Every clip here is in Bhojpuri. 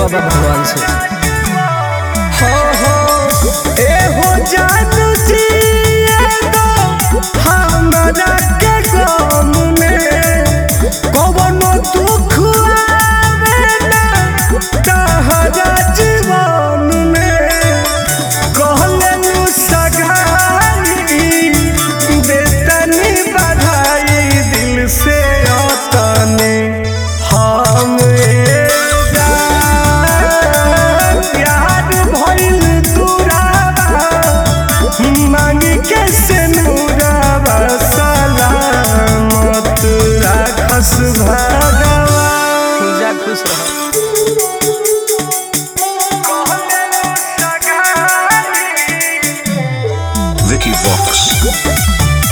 बाबा भगवान से हो हो ए हो जानू जी एगो हमरा के गम में कवनो दुख आवे ना तहरा जीवन में कहले नु सगाई देतनी बधाई दिल से अतने हम ए जान याद भइल तुराबा मांगी के से नूराबा सलामत राखस भगवान जा खुश रह Vicky Vox.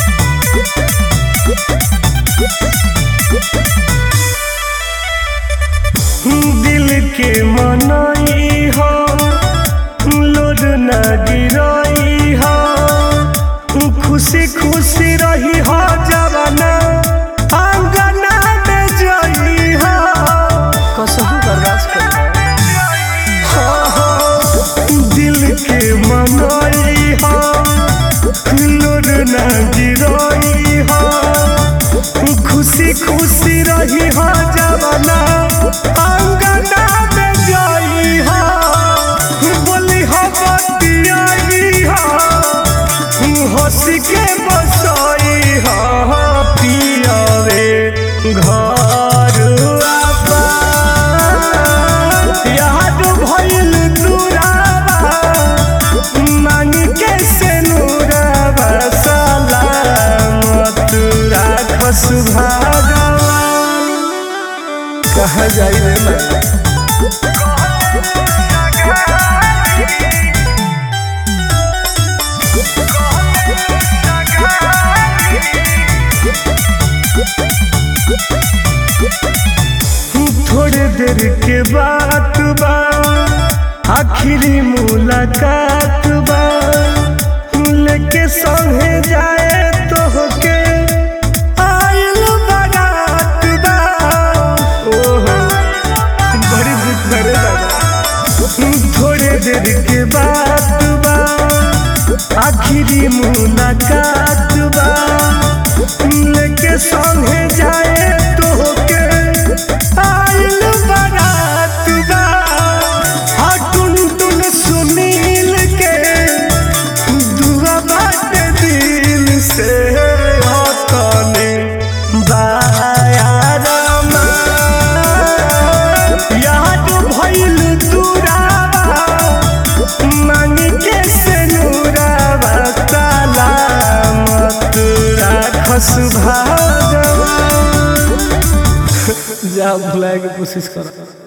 दिल के मनई हो लोड न गिरई हो खुशी खुशी रही हो जवाना अंगना में जई हो कसहु बर्दाश्त कर हो, हो, दिल के मनई हो लोड न गिरई हो खुशी खुशी रही हो जवाना अंगना में जई हो बोली हो बतियाई हो हंसी के बसई हो पियावे घर आपा याद भइल तुराबा मांगी के से नूराबा सलामत राखस भगवान कहाँ जाई रे मैं थोड़े देर के बात बा आखिरी मुलाकात बा लेके संगे जाए तो होके आइल बारात बा ओहो बड़ी दुख करे दादा थोड़े देर के बात बा आखिरी मुलाकात बा लेके संगे जाए तो होके आइल बारात बा हाँ टुन टुन सुनील के दुआ बाटे दिल से हतने बायारमा याद भइल तुराबा मांगी के से नूराबा सलामत राखस भगवान जा भुलाए के कोशिश कर